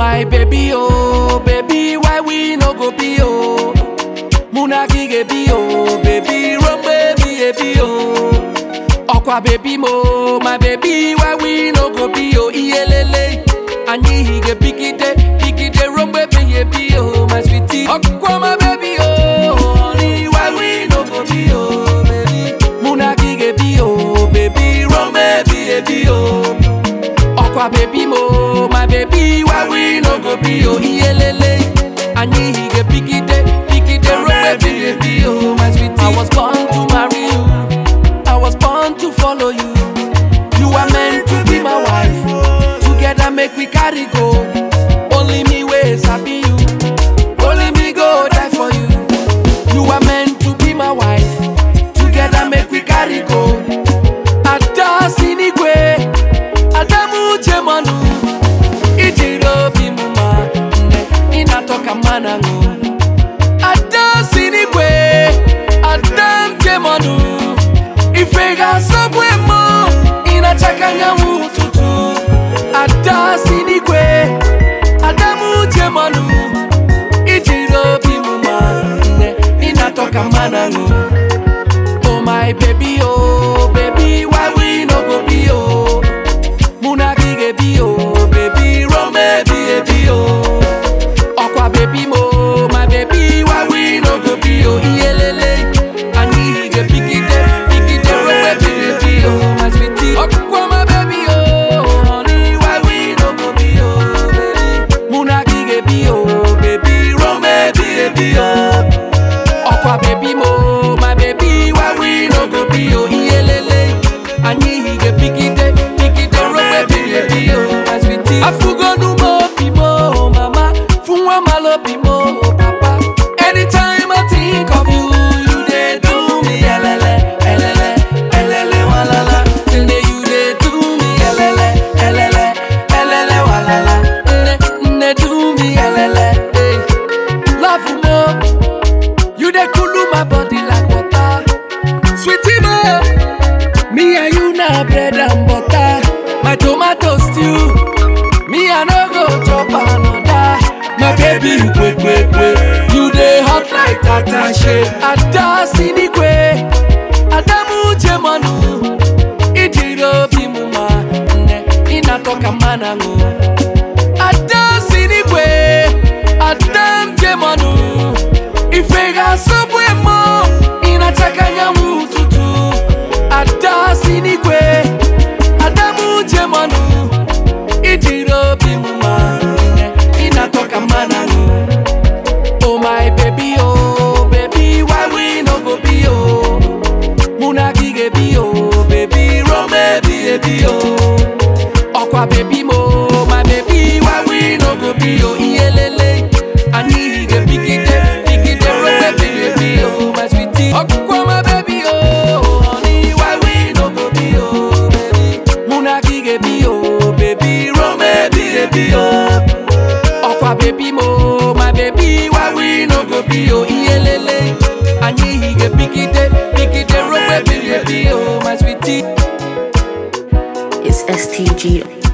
my baby, oh, baby, why we no go be, oh? Muna gige be, oh, baby, run baby, baby, oh. Okwa baby mo, my baby, why we no go be, oh, iyelele. Anyi hige pikite, pikite, run baby, baby, oh, my sweetie. Okwa my baby, oh, honey, why we no go be, oh, baby. Muna gige be, oh, baby, run baby, baby, oh. Okwa baby mo, my baby, why we no go be oh iyelele. Anyi hige pikite, pikite rope baby, baby oh my sweetie. I was born to marry you, I was born to follow you. You are meant to be my wife. Together make we carry go. Only me way sabi you, only me go die for you. You are meant to be my wife. Together make we carry go. Ada sinigwe. Adamu chemanu ijiri obi m ma nne ịna-atọ mana ṅụ ada si n'igwe adam chemanu ife ga-asọgbu emo ịna-achaka anyanwụ ụtụtụ ada si n'igwe adamu chemanu ijiri obi m ma nne ịna-atọ ka mana ṅụ Oh my baby, oh baby, why we no go be oh? Muna gige be oh, baby, run baby, baby oh. Okwa baby mo, my baby, why we no go be oh? Iyelele, ani hige pikite, pikite, run baby, baby oh, my sweetie. Okwa my baby oh, honey, why we no go be oh, baby? Muna gige be oh, baby, run baby, baby oh. Okwa baby mo, my baby, why we no go be oh iyelele. Anyi hige pikite, pikite rope baby oh my sweetie. Afugonu mo bimo, mama, funwa malo bimo, papa. Anytime I think of you, you dey do me elele, elele, elele walala. Nne you dey do me elele, elele, elele walala. Nne, nne do me elele, hey. Love mo. You dey cool my body like water. Sweetie mo, me and you na bread and butter. My tomato stew, me I no go chop another. My baby, kwe kwe kwe, you dey hot like attache. Ada sinigwe, Adamu chemanu, ijiri obi mu ma nne, inatoka mana ṅụ. Ada sinigwe, Adam chemanu. Ife ga-asọgbu emo ịnachaka anyanwụ ụtụtụ ada si n'igwe adamu jemanu ijiri obi m ma nne ịna-atọ ka mmanụ aṅụ Oh my baby oh baby why we no go be oh mụ na gị ga-ebi oh baby run baby baby oh ọkwa baby mo my baby why we no go be oh iyelele anyị ga-ebigide bigide run baby baby oh my sweetie ọkwa my baby oh honey why we no go be oh baby mụ na gị ga-ebi oh baby run baby baby oh ọkwa baby mo my baby why we no go be oh iyelele anyị ga-ebigide bigide run baby baby oh my sweetie It's STG.